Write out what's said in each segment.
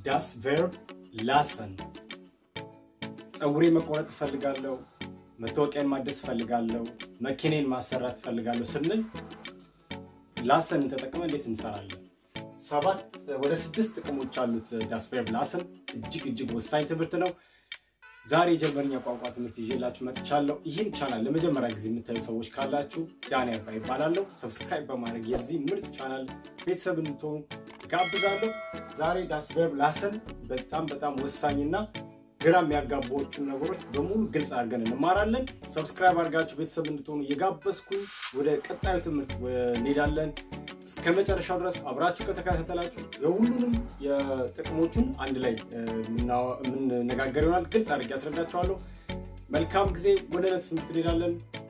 ዳስ ቨርብ ላሰን ፀጉሬ መቆረጥ እፈልጋለሁ፣ መታወቂያን ማደስ እፈልጋለሁ፣ መኪኔን ማሰራት እፈልጋለሁ ስንል ላሰንን ተጠቅመን እንዴት እንሰራለን? ሰባት ወደ ስድስት ጥቅሞች አሉት ዳስ ቨርብ ላሰን። እጅግ እጅግ ወሳኝ ትምህርት ነው። ዛሬ የጀርመንኛ ቋንቋ ትምህርት ይዤላችሁ መጥቻለሁ። ይህን ቻናል ለመጀመሪያ ጊዜ የምታዩ ሰዎች ካላችሁ ዳኒ አባ ይባላለሁ። ሰብስክራይብ በማድረግ የዚህ ምርጥ ቻናል ቤተሰብ እንድትሆኑ ጋብዛለሁ። ዛሬ ዳስ ቨርብ ላሰን በጣም በጣም ወሳኝና ግራ የሚያጋባዎቹን ነገሮች በሙሉ ግልጽ አድርገን እንማራለን። ሰብስክራይብ አድርጋችሁ ቤተሰብ እንድትሆኑ እየጋበዝኩኝ ወደ ቀጣዩ ትምህርት እንሄዳለን። እስከ መጨረሻው ድረስ አብራችሁ ከተከታተላችሁ የሁሉንም የጥቅሞቹን አንድ ላይ የምንነጋገር ይሆናል። ግልጽ አድርጌ ያስረዳችኋለሁ። መልካም ጊዜ። ወደ ዕለት ትምህርት እንሄዳለን።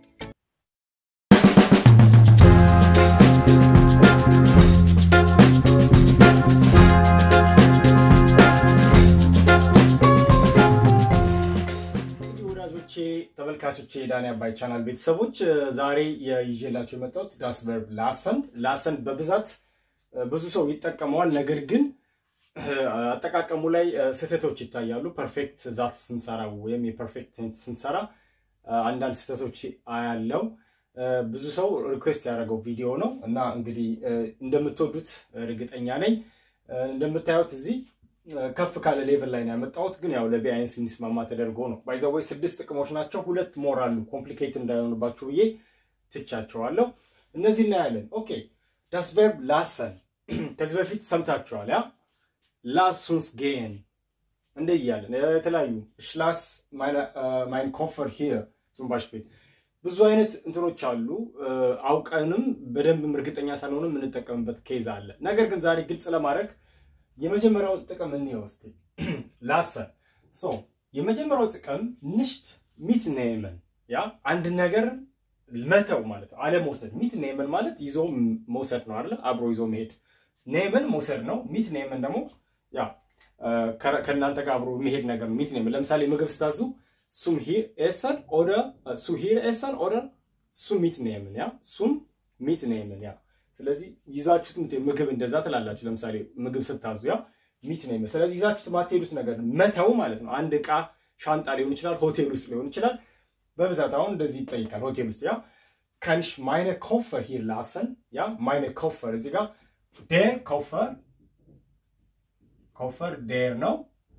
ወዳጆቼ ተመልካቾቼ የዳኒ አባይ ቻናል ቤተሰቦች ዛሬ ይዤላችሁ የመጣሁት ዳስ ቨርብ ላሰን ላሰን በብዛት ብዙ ሰው ይጠቀመዋል። ነገር ግን አጠቃቀሙ ላይ ስህተቶች ይታያሉ። ፐርፌክት ዛት ስንሰራ ወይም የፐርፌክት ቴንስ ስንሰራ አንዳንድ ስህተቶች አያለው። ብዙ ሰው ሪኩዌስት ያደረገው ቪዲዮ ነው እና እንግዲህ እንደምትወዱት እርግጠኛ ነኝ። እንደምታዩት እዚህ ከፍ ካለ ሌቭል ላይ ነው ያመጣሁት፣ ግን ያው ለቢአይንስ እንዲስማማ ተደርጎ ነው። ባይዘወይ ስድስት ጥቅሞች ናቸው። ሁለት ሞር አሉ ኮምፕሊኬት እንዳይሆንባችሁ ብዬ ትቻቸዋለሁ። እነዚህ እናያለን። ኦኬ ዳስ ቨርብ ላሰን ከዚህ በፊት ሰምታችኋል። ያ ላሱንስ ጌን እንደ እያለን የተለያዩ ሽላስ ማይን ኮንፈር ሂር ዙም ባሽፔል ብዙ አይነት እንትኖች አሉ። አውቀንም በደንብም እርግጠኛ ሳንሆንም የምንጠቀምበት ኬዝ አለ። ነገር ግን ዛሬ ግልጽ ለማድረግ የመጀመሪያውን ጥቅም እንየው እስቲ። ላሰን ሶ የመጀመሪያው ጥቅም ንሽት ሚት ኔመን ያ አንድ ነገር መተው ማለት ነው፣ አለመውሰድ። ሚት ኔመን ማለት ይዞ መውሰድ ነው አይደለ? አብሮ ይዞ መሄድ። ኔመን መውሰድ ነው። ሚት ኔመን ደግሞ ያ ከእናንተ ጋር አብሮ የሚሄድ ነገር ሚት ኔመን። ለምሳሌ ምግብ ስታዙ ሱም ሂር ኤሰን ኦደር ሱ ሂር ኤሰን ኦደር ሱ ሚት ኔመን ያ ሱም ሚት ኔመን ያ ስለዚህ ይዛችሁት ምግብ እንደዛ ትላላችሁ። ለምሳሌ ምግብ ስታዙ ያ ሚት ነው። ስለዚህ ይዛችሁት ማትሄዱት ነገር መተው ማለት ነው። አንድ ዕቃ ሻንጣ ሊሆን ይችላል፣ ሆቴል ውስጥ ሊሆን ይችላል። በብዛት አሁን እንደዚህ ይጠይቃል ሆቴል ውስጥ ያ ከንሽ ማይነ ኮፈር ሂር ላሰን ያ ማይነ ኮፈር እዚህ ጋር ዴር ኮፈር ኮፈር ዴር ነው።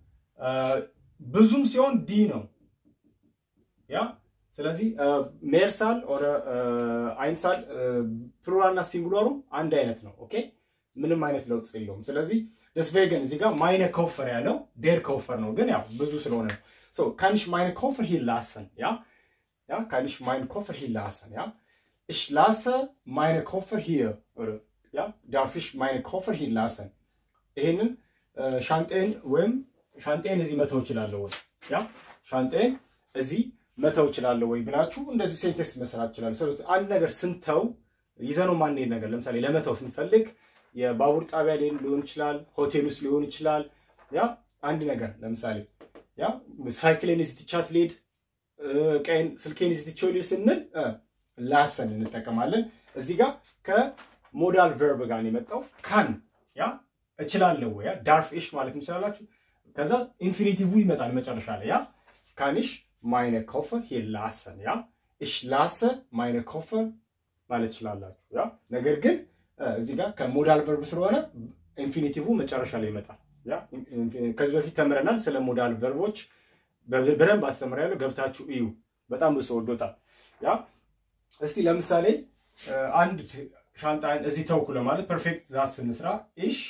ብዙም ሲሆን ዲ ነው ያ ስለዚህ ሜርሳል ኦረ አይንሳል ፕሉራል እና ሲንጉላሩ አንድ አይነት ነው። ኦኬ ምንም አይነት ለውጥ የለውም። ስለዚህ ደስቬገን እዚህ ጋር ማይነ ኮፈር ያለው ዴር ኮፈር ነው፣ ግን ያው ብዙ ስለሆነ ነው። ሶ ካንሽ ማይነ ኮፈር ሂር ላሰን ያ ያ ካንሽ ማይነ ኮፈር ሂር ላሰን ያ እሽ ላሰ ማይነ ኮፈር ሂር ያ ዳርፊሽ ማይነ ኮፈር ሂር ላሰን ይሄንን ሻንጤን ወይም ሻንጤን እዚህ መተው እችላለሁ ወይ ያ ሻንጤን እዚህ መተው እችላለሁ ወይ ብላችሁ እንደዚህ ሴንቴንስ መስራት ይችላል። አንድ ነገር ስንተው ይዘነው ማንሄድ ነገር ለምሳሌ ለመተው ስንፈልግ የባቡር ጣቢያ ሊሆን ይችላል፣ ሆቴል ውስጥ ሊሆን ይችላል። ያ አንድ ነገር ለምሳሌ ያ ሳይክሌን እዚህ ትቻት ልሄድ፣ ቀይን ስልኬን እዚህ ትቼው ልሄድ ስንል ላሰን እንጠቀማለን። እዚህ ጋር ከሞዳል ቨርብ ጋር ነው የመጣው። ካን ያ እችላለሁ ወይ ያ ዳርፍ ኢሽ ማለት እንችላላችሁ። ከዛ ኢንፊኒቲቭ ይመጣል መጨረሻ ላይ ያ ካንሽ ማይነ ኮፈር ሂር ላሰን ያ እሽ ላሰ ማይነ ኮፈር ማለት ትችላላችሁ። ያ ነገር ግን እዚህ ጋር ከሞዳል ቨርብ ስለሆነ ኢንፊኒቲቭ መጨረሻ ላይ ይመጣል። ያ ከዚህ በፊት ተምረናል ስለ ሞዳል ቨርቦች በደንብ አስተምሬያለሁ። ገብታችሁ እዩ። በጣም ብዙ ወዶታል። ያ እስቲ ለምሳሌ አንድ ሻንጣን እዚህ ተውኩ ለማለት ፐርፌክት ዛት ስንስራ ኢሽ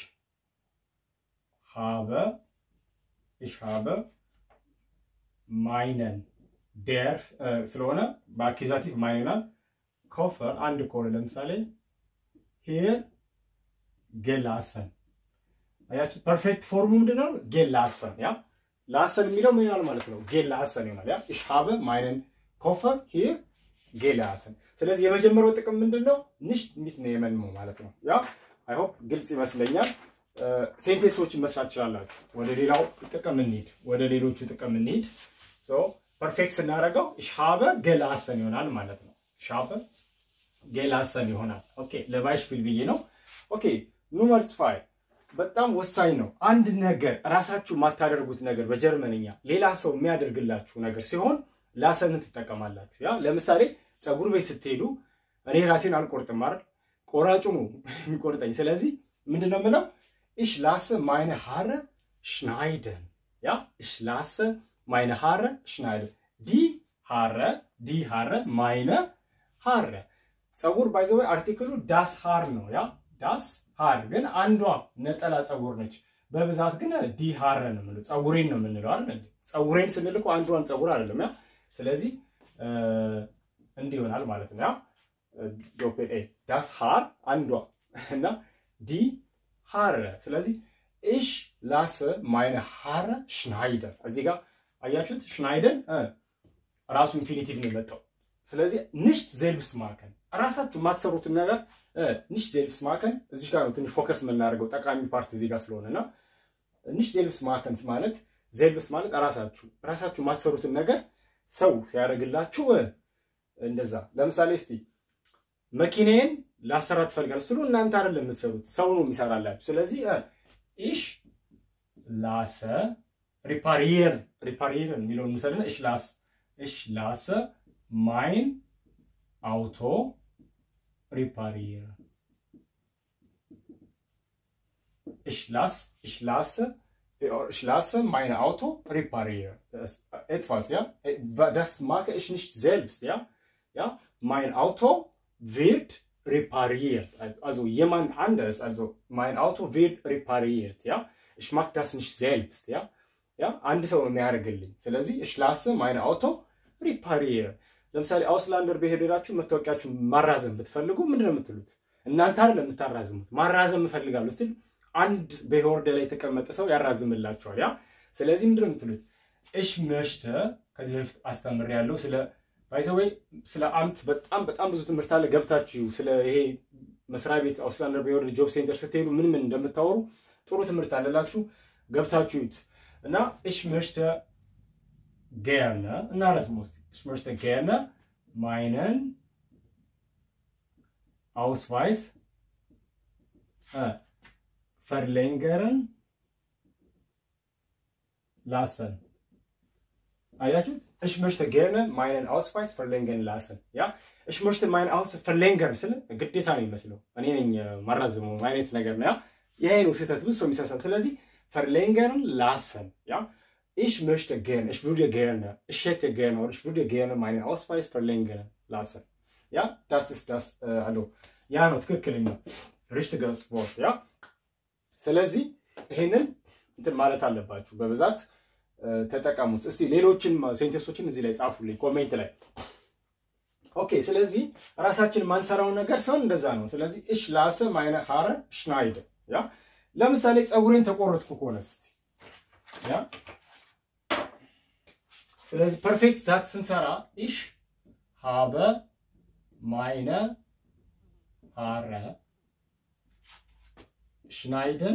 ሃበ ኢሽ ሃበ ማይነን ዴር ስለሆነ በአኪዛቲቭ ማይነናል ኮፈር አንድ ከሆነ ለምሳሌ ሂር ጌላሰን አያችሁ። ፐርፌክት ፎርሙ ምንድነው? ጌላሰን ያ ላሰን የሚለው ምን ይሆናል ማለት ነው? ጌላሰን ይሆናል። ያ ich habe meinen Koffer hier gelassen። ስለዚህ የመጀመሪያው ጥቅም ምንድነው? nicht mitnehmen ነው ማለት ነው። ያ አይ ሆፕ ግልጽ ይመስለኛል። ሴንቴንሶችን መስራት ትችላላችሁ። ወደ ሌላው ጥቅም እንሂድ። ወደ ሌሎቹ ጥቅም እንሂድ። ሶ ፐርፌክት ስናደርገው ich habe gelassen ይሆናል ማለት ነው። ich habe gelassen ይሆናል። ኦኬ ለባይሽፒል ብዬ ነው። ኦኬ ኑመር 2 በጣም ወሳኝ ነው። አንድ ነገር ራሳችሁ የማታደርጉት ነገር በጀርመንኛ ሌላ ሰው የሚያደርግላችሁ ነገር ሲሆን ላሰንን ትጠቀማላችሁ። ያ ለምሳሌ ፀጉር ቤት ስትሄዱ እኔ ራሴን አልቆርጥም አይደል? ቆራጩ ነው የሚቆርጠኝ። ስለዚህ ምንድን ነው የምለው? ich lasse meine Haare schneiden. Ja, ich lasse meine Haare schneiden. Die Haare, die Haare, meine Haare. ፀጉር ባይዘወይ አርቲክሉ ዳስ ሃር ነው። ያ ዳስ ሃር ግን አንዷ ነጠላ ፀጉር ነች። በብዛት ግን ዲ ሃር ነው የምንለው፣ ፀጉሬን ነው የምንለው አይደል? ፀጉሬን ስንል እኮ አንዷን ፀጉር አይደለም። ያ ስለዚህ እንዲህ ይሆናል ማለት ነው። ያ ዶፔል ኤ ዳስ ሃር አንዷ እና ዲ ሃረ ስለዚህ ኢሽ ላሰ ማይነ ሃረ ሽናይደር እዚህ ጋር አያችሁት። ሽናይደን ራሱ ኢንፊኒቲቭ ነው የመጣው። ስለዚህ ንሽት ዜልብስ ማከን ራሳችሁ የማትሰሩትን ነገር ንሽት ዜልብስ ማከን እዚህ ጋር ነው ትንሽ ፎከስ የምናደርገው ጠቃሚ ፓርት እዚህ ጋር ስለሆነ እና ንሽት ዜልብስ ማከን ማለት ዜልብስ ማለት ራሳችሁ ራሳችሁ የማትሰሩትን ነገር ሰው ሲያደርግላችሁ እንደዛ። ለምሳሌ እስቲ መኪናዬን ላሰራ ትፈልጋለህ ስሉ እናንተ አይደለም የምትሰሩት ሰው ነው የሚሰራላችሁ። ስለዚህ ኢሽ ላሰ ሪፓሪየር ሪፓሪየር የሚለውን ምሰልና ኢሽ ላስ ኢሽ ላሰ ማይን አውቶ ሪፓሪየር ኢሽ ላስ ኢሽ ላሰ ich lasse mein Auto reparieren. Das, etwas, ja. Das mache ich nicht selbst, ja. Ja, mein Auto wird repariert. Also jemand anderes, also mein Auto wird repariert, ja. Ich mache das nicht selbst, ja. Ja, አንድ ሰው ነው የሚያደርግልኝ። ስለዚህ ich lasse mein Auto reparieren. ለምሳሌ አውስላንደር በሄዳችሁ መታወቂያችሁ ማራዘም ብትፈልጉ ምንድን ነው የምትሉት? እናንተ አይደለም የምታራዝሙት። ማራዘም እፈልጋለሁ ስትል አንድ በሆርደ ላይ የተቀመጠ ሰው ያራዝምላችኋል። ያ ስለዚህ ምንድን ነው የምትሉት? እሽ መሽተ ከዚህ በፊት አስተምሬያለሁ ስለ ባይዘወይ ስለ አምት በጣም በጣም ብዙ ትምህርት አለ። ገብታችሁ ስለ ይሄ መስሪያ ቤት አውስላንደር በሆርደ ጆብ ሴንተር ስትሄዱ ምን ምን እንደምታወሩ ጥሩ ትምህርት አለላችሁ። ገብታችሁ ይዩት እና እሽ መሽተ ገርነ እና ረስሞ ስ እሽ መሽተ ገርነ ማይነን አውስቫይስ verlängern lassen. አያችሁት? ich möchte gerne meinen Ausweis verlängern lassen. ያ ich möchte meinen Ausweis verlängern ስል ግዴታ ነው የሚመስለው እኔ ነኝ ማራዝመው አይነት ነገር ነው። ያ ይሄ ነው ስህተት፣ ብዙ ሰው የሚሳሳት። ስለዚህ verlängern lassen ያ ich möchte gerne ich würde gerne ich hätte gerne oder ich würde gerne meinen Ausweis verlängern lassen. ያ das ist das አሎ ያ ነው ትክክለኛው richtiges Wort ያ ስለዚህ ይሄንን እንትን ማለት አለባችሁ፣ በብዛት ተጠቀሙት። እስቲ ሌሎችን ሴንቴንሶችን እዚህ ላይ ጻፉልኝ ኮሜንት ላይ። ኦኬ። ስለዚህ ራሳችን ማንሰራውን ነገር ሲሆን እንደዛ ነው። ስለዚህ እሽ ላሰ ማይነ ሀረ ሽናይደ ያ ለምሳሌ ፀጉሬን ተቆረጥኩ ከሆነ እስቲ ያ ስለዚህ ፐርፌክት ዛት ስንሰራ ኢሽ ሀበ ማይነ ሀረ schneiden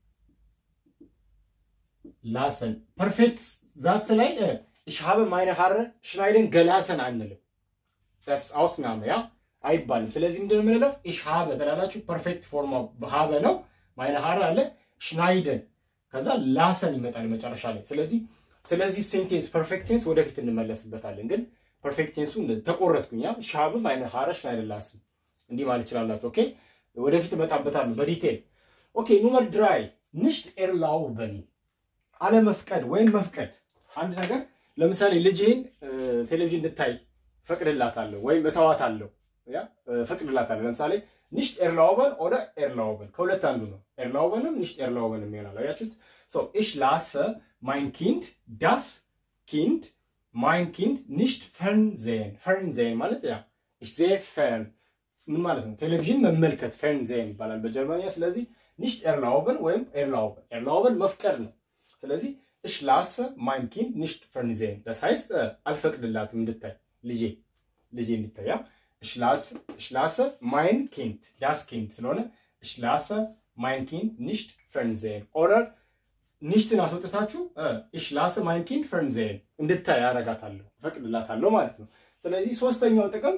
lassen. Perfekt Satz ላይ ich habe meine Haare schneiden gelassen አንልም። das Ausnahme ja አይባልም። ስለዚህ ምንድን ነው የምንለው? ich habe ትላላችሁ። ፐርፌክት ፎርም habe ነው። meine Haare አለ schneiden ከዛ ላሰን ይመጣል መጨረሻ ላይ። ስለዚህ ስለዚህ ሴንቴንስ ፐርፌክት ቴንስ ወደፊት እንመለስበታለን። ግን ፐርፌክት ቴንሱ ተቆረጥኩኝ ያ ich habe meine Haare schneiden lassen እንዲህ ማለት ይችላላችሁ። ኦኬ ወደፊት እመጣበታለሁ በዲቴል ኦኬ ኑመር ድራይ ንሽት ኤርላውበን አለመፍቀድ ወይም መፍቀድ። አንድ ነገር ለምሳሌ ልጅህን ቴሌቪዥን እንድታይ ፈቅድላታለሁ ወይም እተዋታለሁ፣ ፈቅድላታለሁ። ለምሳሌ ንሽት ኤርላውበን ኦደ ኤርላውበን ከሁለት አንዱ ነው። ኤርላውበንም ንሽት ኤርላውበንም ይሆናል። አያችሁት? ሶ ኢሽ ላሰ ማይን ኪንድ ዳስ ኪንድ ማይን ኪንድ ንሽት ፈርንዜን ፈርንዜን ማለት ያ ኢሽ ዜ ፈርን ምን ማለት ነው? ቴሌቪዥን መመልከት ፈርንዜን ይባላል በጀርመንያ። ስለዚህ ኒሽት ኤርላውበን ወይም ኤርላውበን ኤርላውበን መፍቀድ ነው። ስለዚህ እሽ ላሰ ማይን ኪንድ ኒሽት ፈርንዜን das heißt አልፈቅድላትም እንድታይ ልጄ ልጄ እንድታይ ያ እሽ ላሰ ማይን ኪንድ ዳስ ኪንድ ስለሆነ እሽ ላሰ ማይን ኪንድ ኒሽት ፈርንዜን ኦረር ኒሽትን አስወጥታችሁ እሽ ላሰ ማይን ኪንድ ፈርንዜን እንድታይ ያረጋታለሁ ፈቅድላታለሁ ማለት ነው። ስለዚህ ሶስተኛው ጥቅም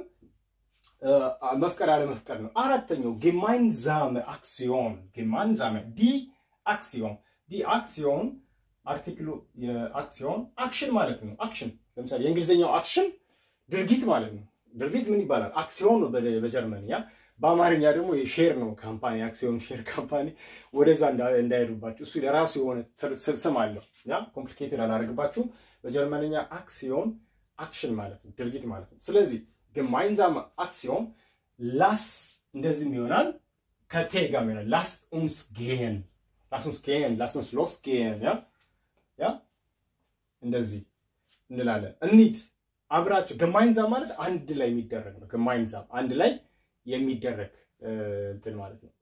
መፍቀድ አለመፍቀድ ነው። አራተኛው ጌማይንዛመ አክሲዮን ጌማይንዛመ ዲ አክሲዮን ዲ አክሲዮን አርቲክሉ የአክሲዮን አክሽን ማለት ነው። አክሽን ለምሳሌ የእንግሊዝኛው አክሽን ድርጊት ማለት ነው። ድርጊት ምን ይባላል? አክሲዮን ነው በጀርመንኛ። በአማርኛ ደግሞ የሼር ነው ካምፓኒ፣ አክሲዮን ሼር ካምፓኒ። ወደዛ እንዳይሄዱባችሁ እሱ የራሱ የሆነ ስም አለው። ያ ኮምፕሊኬትድ አላደርግባችሁም። በጀርመንኛ አክሲዮን አክሽን ማለት ነው፣ ድርጊት ማለት ነው። ስለዚህ ግማይንዛም አክሲዮን ላስ እንደዚህም ይሆናል ከቴ ጋር ይሆናል። ላስት ኡንስ ጌን ላስ ኡንስ ጌን ላስ ኡንስ ሎስ ጌን ያ ያ እንደዚህ እንላለን። እንሂድ አብራችሁ ገማይንዛም ማለት አንድ ላይ የሚደረግ ነው። ገማይንዛም አንድ ላይ የሚደረግ እንትን ማለት ነው።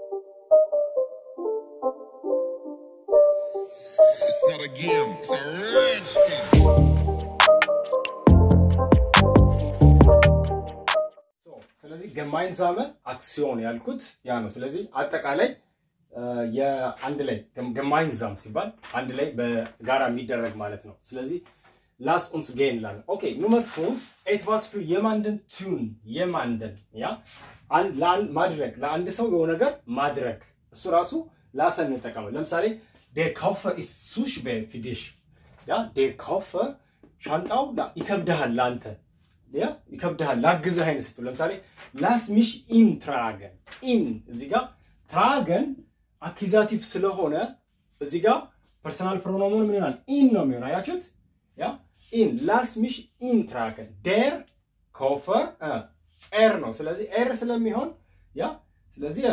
It's not a game, it's a rich thing. ስለዚህ ገማይንዛመ አክሲዮን ያልኩት ያ ነው። ስለዚህ አጠቃላይ የአንድ ላይ ገማይንዛም ሲባል አንድ ላይ በጋራ የሚደረግ ማለት ነው። ስለዚህ ላስ ኡንስ ጌን ላለ ኦኬ ኑመር ፉንፍ ኤትቫስ ፊር የማንደን ቱን የማንደን ያ ማድረግ ለአንድ ሰው የሆነ ነገር ማድረግ እሱ ራሱ ላሰን እንጠቀመው። ለምሳሌ ዴር ካውፈር ኢስ ሱ ሽዌር ፊር ዲሽ ያ ዴር ካውፈር ሻንጣው ይከብድሃል ለአንተ ያ ይከብድሃል ላግዝህ አይነት ስትሉ ለምሳሌ ላስ ሚሽ ኢን ትራገን ኢን እዚህ ጋር ትራገን አኪዛቲቭ ስለሆነ እዚህ ጋር ፐርሰናል ፕሮኖሙን ምን ይሆናል? ኢን ነው የሚሆን። አያችሁት? ያ ኢን ላስ ሚሽ ኢን ትራገን ዴር ኮፈር ኤር ነው። ስለዚህ ኤር ስለሚሆን ያ ስለዚህ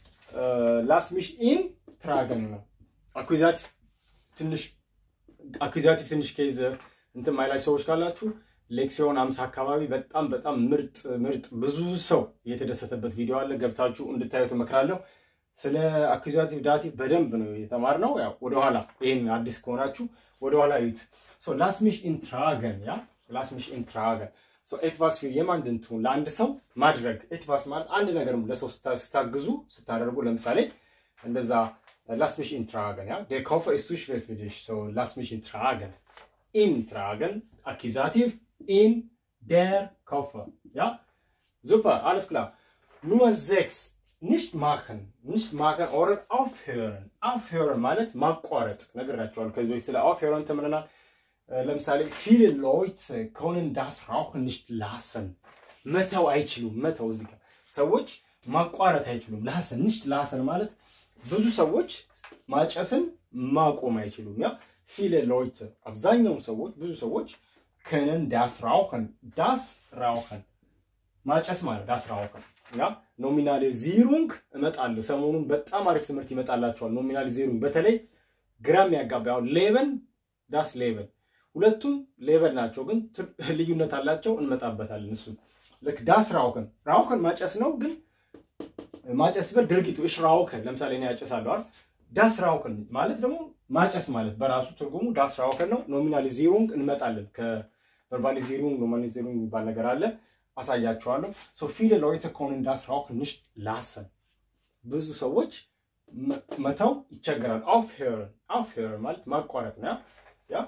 ላስ ሚሽ ኢን ትራገን ነው። አኩዛቲቭ ትንሽ አኩዛቲቭ ትንሽ ኬዝ እንትን ማይላችሁ ሰዎች ካላችሁ ሌክሲዮን አምሳ አካባቢ በጣም በጣም ምርጥ ምርጥ ብዙ ሰው የተደሰተበት ቪዲዮ አለ። ገብታችሁ እንድታዩት እመክራለሁ። ስለ አኩዛቲቭ ዳቲቭ በደንብ ነው የተማርነው። ያው ወደኋላ ይህን አዲስ ከሆናችሁ ወደኋላ ዩት ላስሚሽ ኢንትራገን ያ ላስሚሽ ኢንትራገን ኤትቫስ ፊር የማንድን ቱን ለአንድ ሰው ማድረግ ኤትቫስ ማለት አንድ ነገር ለሰው ስታግዙ ስታደርጉ፣ ለምሳሌ እንደዛ ላስሚሽ ኢንትራገን ያ ዴር ካውፈር ኢስ ቱ ሽዌር ፊር ዲሽ ላስሚሽ ኢንትራገን ኢንትራገን አኪዛቲቭ in der Koffer. Ja? Super, alles klar. Nummer 6. Nicht machen. Nicht machen oder aufhören. Aufhören ማለት ማቋረጥ ነግራችኋለሁ። ከዚህ በፊት ስለ aufhören ተምረናል። ለምሳሌ viele Leute können das Rauchen nicht lassen. መተው አይችሉም። መተው እዚህ ጋር ሰዎች ማቋረጥ አይችሉም። ላሰን nicht lassen ማለት ብዙ ሰዎች ማጨስን ማቆም አይችሉም። ያ viele Leute አብዛኛው ሰዎች ብዙ ሰዎች können das rauchen. Das rauchen. ማጨስ ማለት das rauchen. ያ ኖሚናሊዚሩንግ እመጣለሁ። ሰሞኑን በጣም አሪፍ ትምህርት ይመጣላቸዋል። ኖሚናሊዚሩንግ በተለይ ግራም ያጋባው ሌበን ዳስ ሌበን ሁለቱም ሌበን ናቸው፣ ግን ልዩነት አላቸው። እንመጣበታለን። እሱ ልክ ዳስ ራውከን ራውከን ማጨስ ነው፣ ግን ማጨስ ብል ድርጊቱ እሽ ራውከን ለምሳሌ እኔ ያጨሳለሁ አይደል? ዳስ ራውከን ማለት ደግሞ ማጨስ ማለት በራሱ ትርጉሙ ዳስ ራውከን ነው። ኖሚናሊዚሩንግ እንመጣለን። ከቨርባሊዚሩንግ ኖሚናሊዚሩንግ የሚባል ነገር አለ፣ አሳያችኋለሁ። ሶ ፊለ ሎይተ ኮንን ዳስ ራውከን ንሽት ላሰን ብዙ ሰዎች መተው ይቸገራል። አፍሄረን አፍሄረን ማለት ማቋረጥ ነው። ያ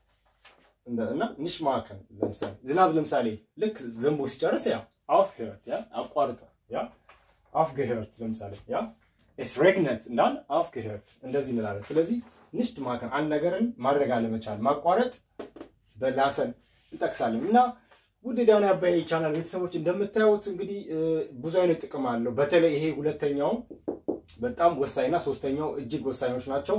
እና ንሽ ማከን ለምሳሌ ዝናብ ለምሳሌ ልክ ዘንቦ ሲጨርስ ያ አፍሄረት ያ አቋርጠ ያ አፍገሄረት ለምሳሌ ያ ኤስ ሬግነት እንዳል አፍገሄረት እንደዚህ እንላለን። ስለዚህ ንሽት ማከን አንድ ነገርን ማድረግ አለመቻል ማቋረጥ በላሰን እንጠቅሳለን እና ውድ ዳውን አባይ ቻናል ቤተሰቦች እንደምታዩት እንግዲህ ብዙ አይነት ጥቅም አለው። በተለይ ይሄ ሁለተኛው በጣም ወሳኝና ሶስተኛው እጅግ ወሳኞች ናቸው።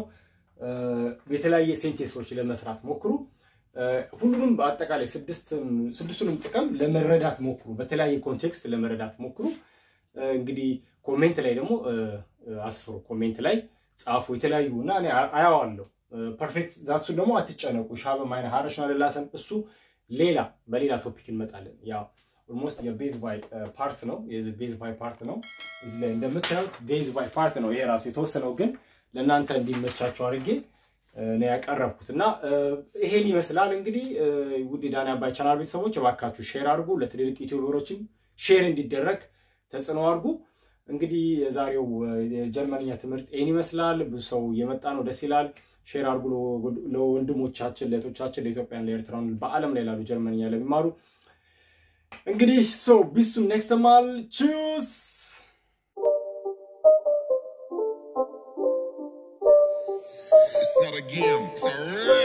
የተለያየ ሴንቴንሶች ለመስራት ሞክሩ። ሁሉንም በአጠቃላይ ስድስቱንም ጥቅም ለመረዳት ሞክሩ። በተለያየ ኮንቴክስት ለመረዳት ሞክሩ። እንግዲህ ኮሜንት ላይ ደግሞ አስፍሩ። ኮሜንት ላይ ጻፉ። የተለያዩ እና እኔ አያዋለሁ። ፐርፌክት ዛትሱን ደግሞ አትጨነቁ። ሻበ ማይነ ሀረሽና ልላሰን እሱ ሌላ በሌላ ቶፒክ እንመጣለን። ያው ኦልሞስት የቤዝ ባይ ፓርት ነው ቤዝ ባይ ፓርት ነው። እዚህ ላይ እንደምታዩት ቤዝ ባይ ፓርት ነው። ይሄ ራሱ የተወሰነው ግን ለእናንተ እንዲመቻቸው አድርጌ ነው ያቀረብኩት እና ይሄን ይመስላል እንግዲህ ውድ ዳኒ አባይ ቻናል ቤተሰቦች እባካችሁ ሼር አድርጉ። ለትልልቅ ዩቲዩበሮችም ሼር እንዲደረግ ተጽዕኖ አድርጉ። እንግዲህ የዛሬው የጀርመንኛ ትምህርት ይህን ይመስላል። ብዙ ሰው እየመጣ ነው፣ ደስ ይላል። ሼር አድርጉ ለወንድሞቻችን፣ ለእህቶቻችን፣ ለኢትዮጵያን፣ ለኤርትራን በዓለም ላይ ላሉ ጀርመንኛ ለሚማሩ እንግዲህ ሶ ቢሱ ኔክስት ማል ቹስ again. It's a rich